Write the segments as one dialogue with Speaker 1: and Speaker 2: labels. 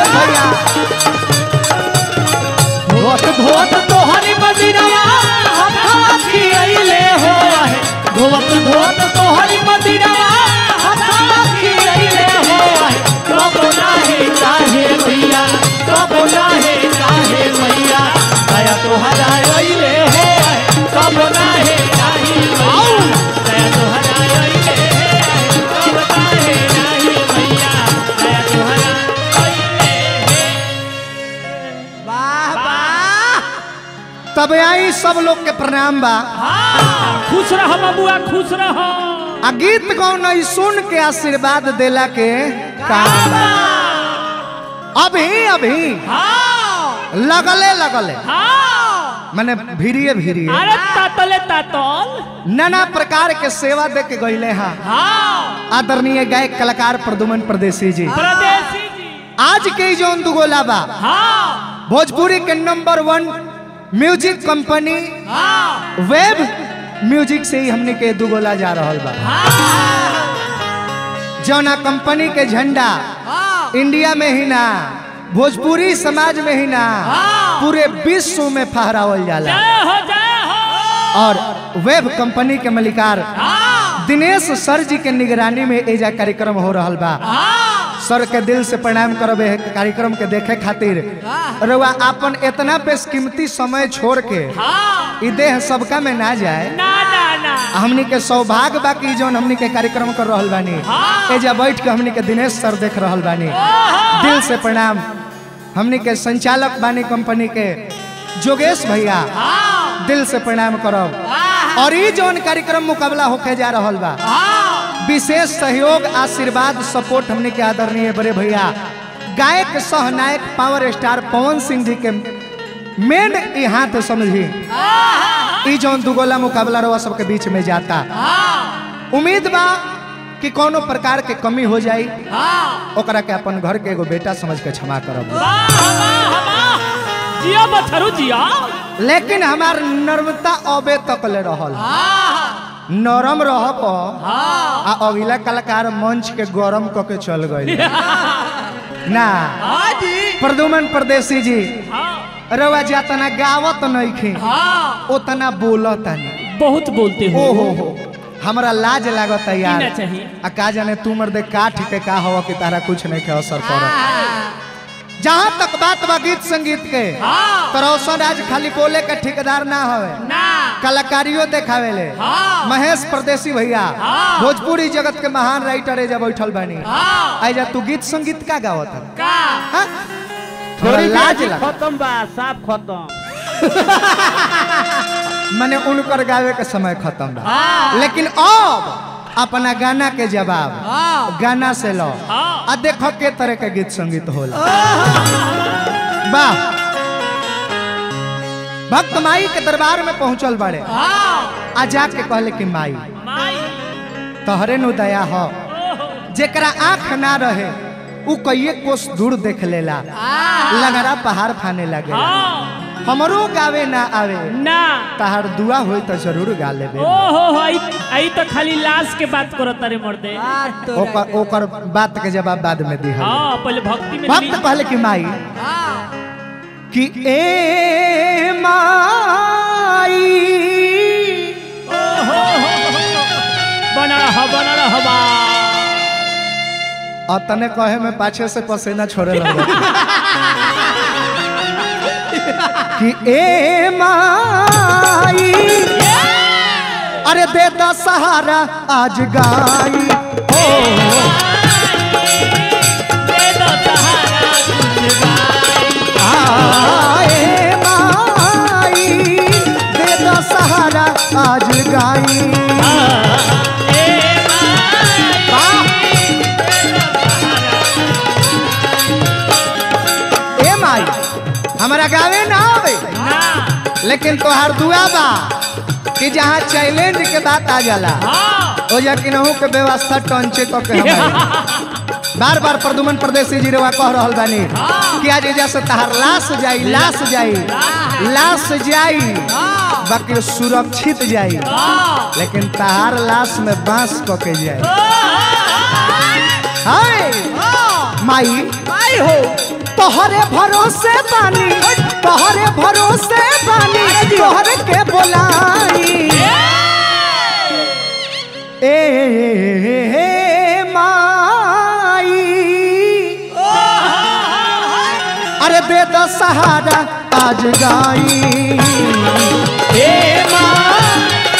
Speaker 1: भैया
Speaker 2: धोत धोत तोहरी मदिरवा हथवा खियैले हो आहे धोत धोत तोहरी मदिरवा हथवा खियैले हो आहे कब नाहे काहे मैया कब नाहे काहे मैया दया तोहरा अइले हो आहे कब नाहे काहे मैया दया तोहरा अइले हो आहे कब नाहे काहे मैया दया तोहरा अइले
Speaker 3: वाह वाह
Speaker 1: तब आई सब लोग के प्रणाम बा
Speaker 2: हाँ, खुश रह बबुआ खुश रह
Speaker 1: आ गीत गौन ई सुन के आशीर्वाद देला के काम बा। अभी अभी
Speaker 2: हाँ,
Speaker 1: लगले लगले
Speaker 2: हाँ।
Speaker 1: माने भीड़िए भीड़िए
Speaker 2: अरे तातले तातल
Speaker 1: नाना प्रकार के सेवा दे के गईले हैं
Speaker 2: हाँ
Speaker 1: आदरणीय गायक कलाकार प्रदुमन प्रदेशी जी
Speaker 2: प्रदेशी जी
Speaker 1: आज के जो दुगोला बा
Speaker 2: हाँ
Speaker 1: भोजपुरी के नंबर वन म्यूजिक कंपनी
Speaker 2: हाँ
Speaker 1: वेब म्यूजिक से ही हमने के दुगोला जा रहल बा जौना कंपनी के झंडा
Speaker 3: हाँ
Speaker 1: इंडिया में ही ना भोजपुरी समाज में ही ना
Speaker 2: हाँ।
Speaker 1: पूरे विश्व में फहरावल जाला
Speaker 2: जय हो जय हो
Speaker 1: और वेब कंपनी के मलिकार
Speaker 2: हाँ
Speaker 1: दिनेश सर जी के निगरानी में एजा कार्यक्रम हो रहल बा
Speaker 2: हाँ
Speaker 1: सर के दिल से प्रणाम करबे है कार्यक्रम के देखे खातिर रउआ अपन इतना बेशकीमती समय छोड़ के
Speaker 2: हाँ
Speaker 1: ई देह सबका में ना जाए
Speaker 2: ना ना ना
Speaker 1: हमनी के सौभाग्य बा कि जौन हमनी के कार्यक्रम कर रहल बानी
Speaker 2: हाँ।
Speaker 1: एजा बैठ के हमनी के दिनेश सर देख रहल बानी दिल से प्रणाम हमनी के संचालक बानी कंपनी के जोगेश भैया
Speaker 2: हाँ
Speaker 1: दिल से प्रणाम करब और ई जौन कार्यक्रम मुकाबला होके जा रहल बा
Speaker 2: हाँ
Speaker 1: विशेष सहयोग आशीर्वाद सपोर्ट हमने के आदरणीय बड़े भैया गायक सहनायक पावर स्टार पवन सिंह जी के मेन ई हाथ समझी ई जौन दुगोला मुकाबला रवा सबके बीच में जाता उम्मीद बा कि कोनो प्रकार के कमी हो जाई
Speaker 2: हाँ
Speaker 1: ओकरा के अपन घर के एगो बेटा समझ के क्षमा करब
Speaker 2: वाह वाह वाह जिया बथरू जिया
Speaker 1: लेकिन हमार नर्मता अबे तक ले रहल नरम रह प आ अगला कलाकार मंच के गरम क के चल गई ना
Speaker 2: हाँ जी
Speaker 1: प्रदुमन परदेसी जी
Speaker 2: हाँ
Speaker 1: रवा जातना गावत नइखे
Speaker 2: हाँ
Speaker 1: उतना बोलता नहीं
Speaker 2: बहुत बोलते हो
Speaker 1: ओ हो हो हमरा लाज लागत है यार
Speaker 2: ना चाहिए।
Speaker 1: आ का जाने तू मर्दे काठ के का हवा कि तारा कुछ नहीं के असर पड़त जहाँ तक बात बा गीत संगीत के
Speaker 2: हाँ
Speaker 1: तो रोशन आज खाली बोले के ठेकेदार ना हवे
Speaker 2: ना
Speaker 1: कलाकारियों देखावे ले
Speaker 2: हाँ
Speaker 1: महेश परदेसी भैया
Speaker 2: हाँ।
Speaker 1: भोजपुरी जगत के महान राइटर एजा बैठल बानी
Speaker 2: हाँ
Speaker 1: आइजा तू गीत संगीत का गावत है
Speaker 2: का
Speaker 1: हाँ? थोड़ा लाज लगा
Speaker 4: खत्म बा साफ खत्म
Speaker 1: मैंने उनकर गावे के समय खत्म बा
Speaker 2: हाँ
Speaker 1: लेकिन अब अपना गाना के जवाब गाना से लो
Speaker 2: हाँ।
Speaker 1: आ देखो के तरह के गीत संगीत होला वाह भक्त माई के दरबार में पहुंचल बड़े
Speaker 2: हाँ
Speaker 1: आ जाके कहले कि माई
Speaker 2: माई
Speaker 1: तहरे नु दया हो
Speaker 2: ओहो
Speaker 1: जेकरा आंख ना रहे उ कईए कोस दूर देख लेला लगरा पहाड़ फाने लगे
Speaker 2: हाँ
Speaker 1: हमरो गावे ना आवे
Speaker 2: ना
Speaker 1: तहार दुआ होई तो जरूर गा लेबे
Speaker 2: ओहो हो आई आई तो खाली लाश के बात करो तारे मर्दे
Speaker 1: ओकर ओकर बात के जवाब बाद में दी
Speaker 2: हाँ पहले भक्ति में
Speaker 1: भक्त
Speaker 2: ली।
Speaker 1: कहले कि माई कि ए माई
Speaker 2: ओहो हो, हो, हो। बना रहा बना रहा बा
Speaker 1: और तने कहे में पाछे से पसीना छोड़े लगे कि ए माई अरे दे दा सहारा आज गाई ओ
Speaker 2: दे दो सहारा कुछ गाई।
Speaker 1: आए माई दे दा सहारा आज गाई
Speaker 2: ए माई,
Speaker 1: वाह! ए माई हमारा गावे ना आवे
Speaker 2: ना
Speaker 1: लेकिन तोहार दुआ बा कि जहाँ चैलेंज के बात आ जाला
Speaker 2: हाँ
Speaker 1: ओ जा कि नहू के व्यवस्था टंचे तो के हमारे बार बार प्रदुमन प्रदेशी जी रवा कह रहल बानी कि आज एजा से तहार लाश जाई लाश जाई लाश जाई बाकी सुरक्षित जाई लेकिन तहार लाश में बांस क के जाई हाय माई
Speaker 3: माई हो
Speaker 1: तोहरे भरोसे बानी तोहरे भरोसे बानी तोहरे के बोलाई ए माई अरे दे द सहारा आज गाई
Speaker 2: हे माँ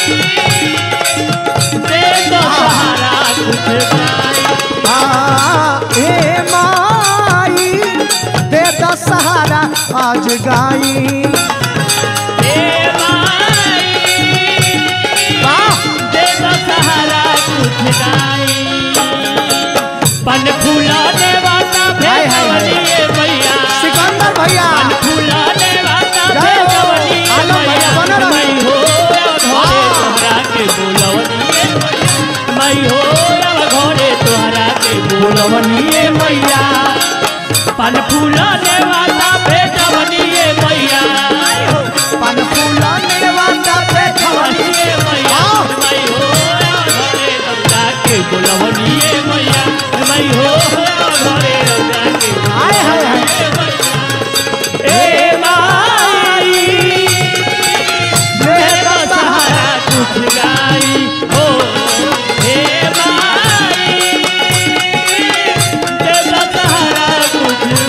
Speaker 2: दे दो सहारा कुछ गाई
Speaker 1: आ, ए माई दे द सहारा आज गाई
Speaker 2: हे माई
Speaker 1: वाह
Speaker 2: दे दो सहारा कुछ गाई पन फूलाने वाला
Speaker 1: हाय, हाय, हाय।
Speaker 2: भेजवलिए भैया
Speaker 1: सिकंदर भैया
Speaker 2: पन फूलाने वाला
Speaker 1: जय हो।
Speaker 2: भेजवलिए
Speaker 1: आलम भैया,
Speaker 2: भैया
Speaker 1: बनल रहो।
Speaker 2: मैं हो घरे तोहरा के बोलवनिए भैया मैं हो घरे तोहरा के बोलवनिए भैया पन फूलाने वाला भेजवनिए भैया
Speaker 1: पन फूला नेवाता बैठवली
Speaker 2: बोलवनिए भैया मैं हो घरे तोहरा के बोलवनिए भैया मैं हो घरे तोहरा के
Speaker 1: हाय हाय हाय
Speaker 2: ए माई
Speaker 1: दे
Speaker 2: दे
Speaker 1: द
Speaker 2: दो
Speaker 1: सहारा
Speaker 2: सहारा कुछ गाई हो हे माई दे दो सहारा कुछ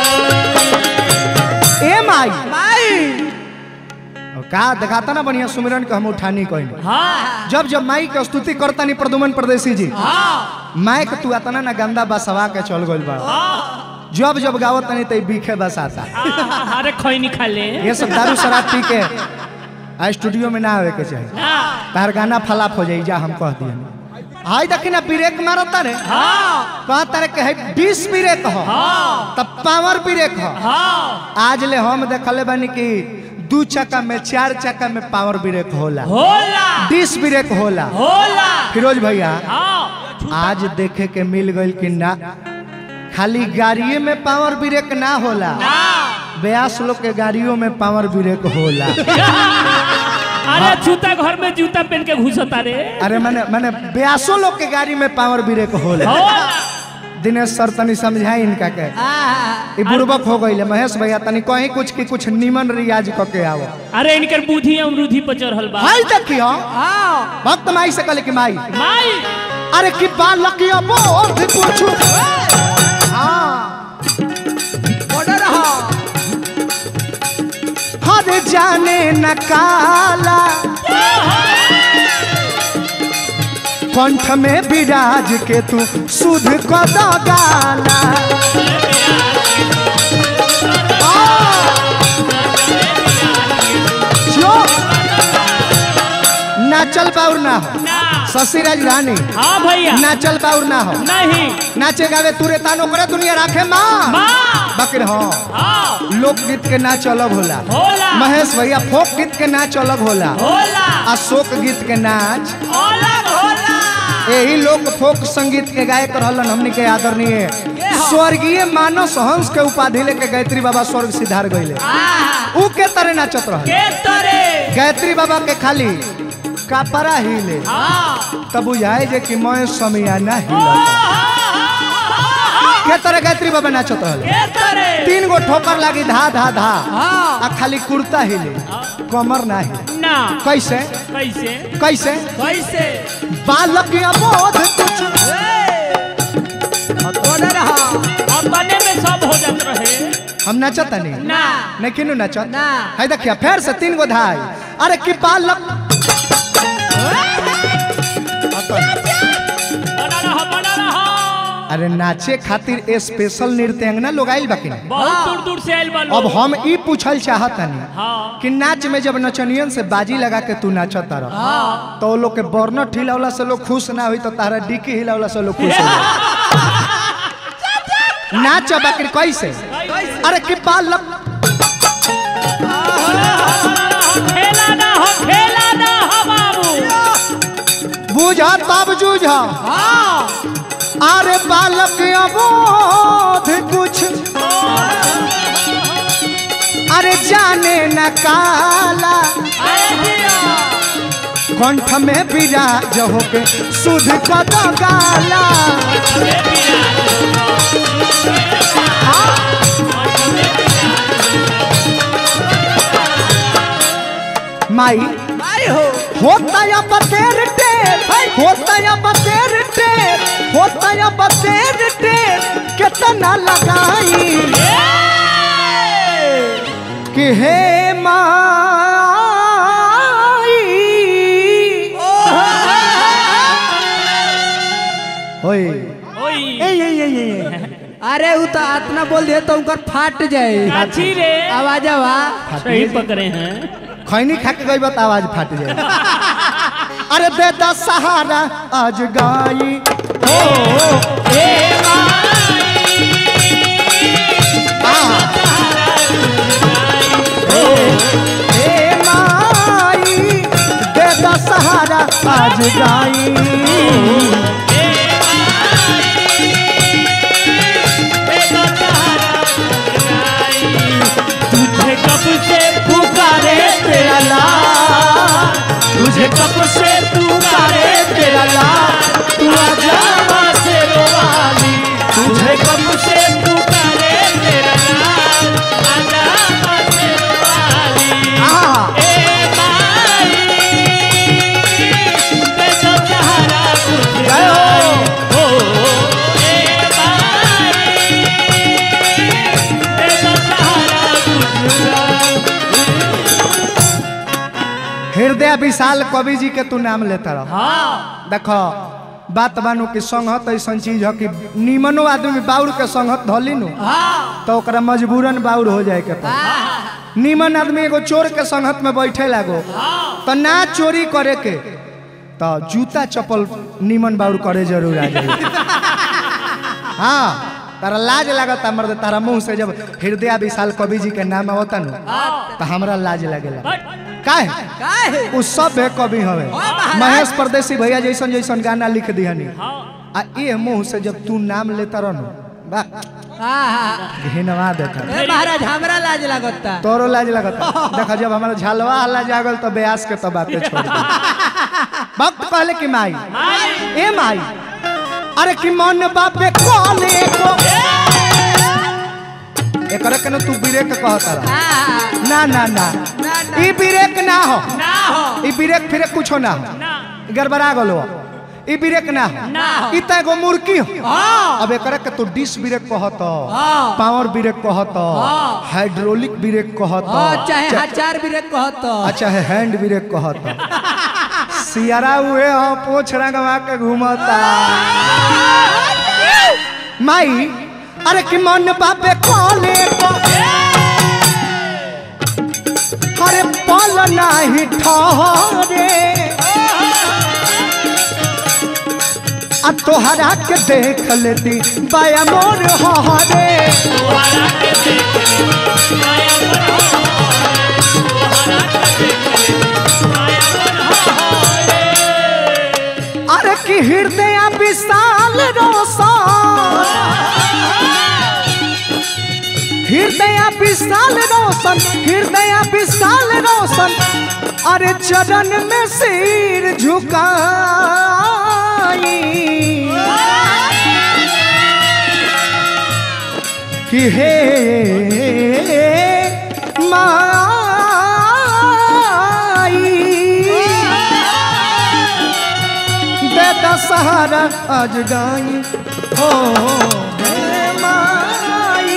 Speaker 2: गाई
Speaker 1: ए माई
Speaker 3: माई
Speaker 1: और का दिखाता ना बढ़िया सुमिरन के हम उठानी कोई
Speaker 2: हाँ
Speaker 1: जब जब माई के स्तुति करता नहीं प्रदुमन परदेसी जी
Speaker 2: हाँ
Speaker 1: माई के तू आतना ना गंदा बसवा के चल गइल बा जब जब गावत नहीं तो बीखे बस आता
Speaker 2: अरे खैनी खा ले
Speaker 1: ये सब दारू शराब पी के आ स्टूडियो में ना आवे के चाहिए
Speaker 2: हाँ
Speaker 1: तार गाना फलाप हो जाई जा हम कह दिए हाय देखी ना ब्रेक मारता रे
Speaker 2: हाँ
Speaker 1: कहा तारे के है बीस ब्रेक हो
Speaker 2: हाँ
Speaker 1: तब पावर ब्रेक हो
Speaker 2: हाँ
Speaker 1: आज ले हम देखले बानी कि दू चक्का में चार चक्का में पावर ब्रेक होला
Speaker 2: होला
Speaker 1: डिस ब्रेक होला
Speaker 2: होला
Speaker 1: फिरोज भैया
Speaker 2: हाँ
Speaker 1: आज देखे के मिल गइल कि ना खाली गाड़िए में पावर ब्रेक ना होला
Speaker 2: हाँ
Speaker 1: ब्यास लोग के गाड़ियों में पावर ब्रेक होला
Speaker 2: अरे जूता घर में जूता पहन के घुसता रे
Speaker 1: अरे मैंने मैंने ब्यासों लोग के गाड़ी में पावर ब्रेक होला
Speaker 2: होला
Speaker 1: दिनेश सर तनी समझाई इनका के ई बुड़बक हो गई महेश भैया तनी कहीं कुछ की कुछ निमन रियाज क के आओ
Speaker 2: अरे इनकर बुद्धि अमरूधि पर चढ़ल बा
Speaker 1: हाय देखियो भक्त माई से कहले कि माई
Speaker 2: माई
Speaker 1: अरे कि बालकिया बोध पूछू हाँ
Speaker 3: ऑर्डर हा
Speaker 1: हर जाने न काला कंठ में विराज के तू सुध कद गाला जो नाचल बाउर ना हो
Speaker 2: ना
Speaker 1: शशि राजधानी
Speaker 2: हाँ भैया
Speaker 1: नाचल बाउर ना हो
Speaker 2: नहीं
Speaker 1: नाचे गावे तुरे तानो करे दुनिया राखे माँ
Speaker 2: माँ
Speaker 1: बकर हाँ
Speaker 2: हाँ
Speaker 1: लोकगीत के नाच अलग होला
Speaker 2: होला
Speaker 1: महेश भैया फोक गीत के नाच अलग होला
Speaker 2: होला
Speaker 1: आ शोक गीत के नाच
Speaker 2: अलग होला
Speaker 1: यही लोग फोक संगीत के गायक रहलन हमनी के आदरणीय स्वर्गीय मानस हंस के उपाधि लेके गायत्री बाबा स्वर्ग सिधार गईले ऊ के तरह नाचत रहल
Speaker 2: के तरे
Speaker 1: गायत्री बाबा के खाली कापरा हिले
Speaker 2: हाँ
Speaker 1: तब बुझाए जे कि मैं समियाना हिला के तरह गायत्री बाबा नाचत रहल
Speaker 2: के तरे
Speaker 1: तीन गो ठोकर लागी धा धा धा आ खाली कुर्ता हिले कमर ना हिले
Speaker 2: ना
Speaker 1: कैसे
Speaker 2: कैसे
Speaker 1: कैसे
Speaker 2: कैसे
Speaker 1: बालक अबोध कुछ
Speaker 3: ऑर्डर हा
Speaker 2: अपने में सब हो जात रहे
Speaker 1: हम नाचत नहीं
Speaker 2: ना
Speaker 1: नहीं किनु नाचत
Speaker 3: ना।
Speaker 1: है देखिए फिर से तीन गो धाई अरे कि बालक
Speaker 2: बना रहा बना रहा
Speaker 1: अरे नाचे खातिर स्पेशल नृत्यांगना लोग आइल बाकी नहीं
Speaker 2: बहुत दूर दूर से आयल बा
Speaker 1: अब
Speaker 2: लोग
Speaker 1: हम ई पूछल चाहतनी
Speaker 2: हाँ
Speaker 1: कि नाच में जब नचनियन से बाजी लगा के तू नाचत रह तो वो लोग के बर्नट हिलावला से लोग खुश ना हुई तो तारा डिकी हिलावला से लोग खुश हो जाए नाच बाकी कैसे अरे कि बालक
Speaker 2: खेला ना हो खेला ना हो बाबू
Speaker 1: बुझा तब जूझा अरे बालक अबोध कुछ अरे जाने न काला कंठ में विराज होके सुध कद गाला माई
Speaker 3: माई हो
Speaker 1: होता या बतेर टेर होता या बतेर टेर होता या बतेर टेर कितना लगाई कि हे माई ओए
Speaker 2: ओई
Speaker 1: ए ये ये ये ये
Speaker 3: अरे उ तो आतना बोल दिए तो उनकर फाट जाए
Speaker 2: अच्छी रे
Speaker 3: आवाज आवा
Speaker 2: सही पकड़े हैं
Speaker 1: खैनी खा के गई बात आवाज फाट जाए अरे दे दा सहारा आज गाई
Speaker 2: ओ ए
Speaker 1: हे माई दे दा सहारा आज गाई
Speaker 2: तुझे कब से पुकारे तेरा लाल तुझे कब से पुकारे तेरा लाल तू आजा माँ से रोवाली तुझे कब से पुकारे तेरा लाल आजा माँ से रोवाली
Speaker 1: आ
Speaker 2: ए माई मैं तो सहारा कुछ
Speaker 1: जय हो
Speaker 2: हो ए माई मैं तो सहारा कुछ
Speaker 1: हृदय विशाल कवि जी के तू नाम लेता रह
Speaker 2: हाँ
Speaker 1: देखो बात बानू कि संगत ऐसा चीज है कि निमनो आदमी बाउर के संगत धली नु तो ओकरा मजबूरन बाउर हो जाए के पड़ी निमन आदमी एगो चोर के संगत में बैठे लागो तो ना चोरी करे के तो जूता चप्पल निमन बाउर करे जरूर आ जाए हाँ तारा लाज लागता मर्द तारा मुंह से जब हृदय विशाल कवि जी के नाम आवता नु तो हमरा लाज लगेला काहे
Speaker 3: काहे
Speaker 1: उ सब है कवि हवे महेश परदेसी भैया जैसन जैसन गाना लिख दिहनी आ ये मुंह से जब तू नाम लेता रहनु बा
Speaker 3: हाँ
Speaker 1: घिनवा देता
Speaker 3: ए महाराज हमरा लाज लागता
Speaker 1: तोरो लाज लगता देखा जब हमारा झलवा हल्ला जागल तो ब्यास के तो बातें छोड़ दे वक्त कहले कि माई ए माई अरे कि मन बापे कोने को एकरा के न तू ब्रेक कहता रह
Speaker 3: हाँ,
Speaker 1: ना ना ना
Speaker 3: ना, ना।
Speaker 1: ई ब्रेक ना हो
Speaker 3: ना हो
Speaker 1: ई ब्रेक फिरे कुछो ना हो
Speaker 2: ना
Speaker 1: गड़बड़ा गलो ई ब्रेक ना हो
Speaker 3: ना हो।
Speaker 1: ई त एगो मुर्की हो
Speaker 3: हाँ
Speaker 1: अब एकरा के तो डिस ब्रेक कहत
Speaker 3: हाँ।
Speaker 1: पावर ब्रेक कहत
Speaker 3: हाँ।
Speaker 1: हाइड्रोलिक ब्रेक कहत
Speaker 3: हाँ, चाहे हजार भी रेत कहत
Speaker 1: अच्छा है हैंड ब्रेक कहत सियारा हुए हो पोछ रंगवा के घूमता माई अरे कि मन बापे कोले को अरे पल नाही ठहरे आ तोहरा के देख लेती बाया मोर हरे अरे कि हृदय विशाल रोशन हृदय विशाल रोशन हृदय विशाल रोशन अरे चरण में सिर झुकाई कि हे माई दे दशहरा आज गाई हो हे माई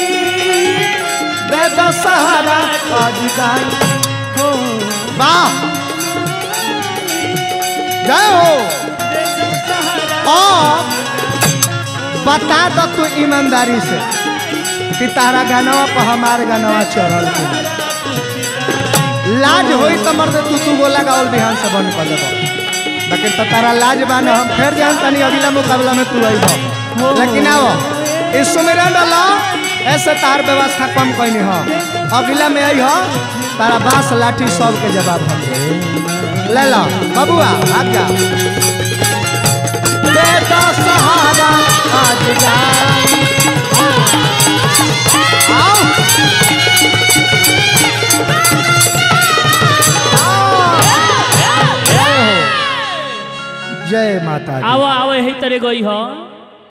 Speaker 1: दे दशहरा आज गाई हो वाह जय हो और बता दो तू ईमानदारी से कि तारा गानवा पर हमार गानवा चढ़ल के लाज होई तो मर्द तू तू बोला गावल बिहान से बंद कर देबो लेकिन तो तारा लाज बान हम फिर जान तनी अगला मुकाबला में तू आइबो लेकिन आओ इस सुमिरन डाला ऐसे तार व्यवस्था कम कइनी हो अगला में आई हो तारा बांस लाठी सब के जवाब हम दे ले लो बबुआ भाग जा बेटा सहारा आज जाई आओ जय माता दी
Speaker 2: आओ आओ यही तरह गई हो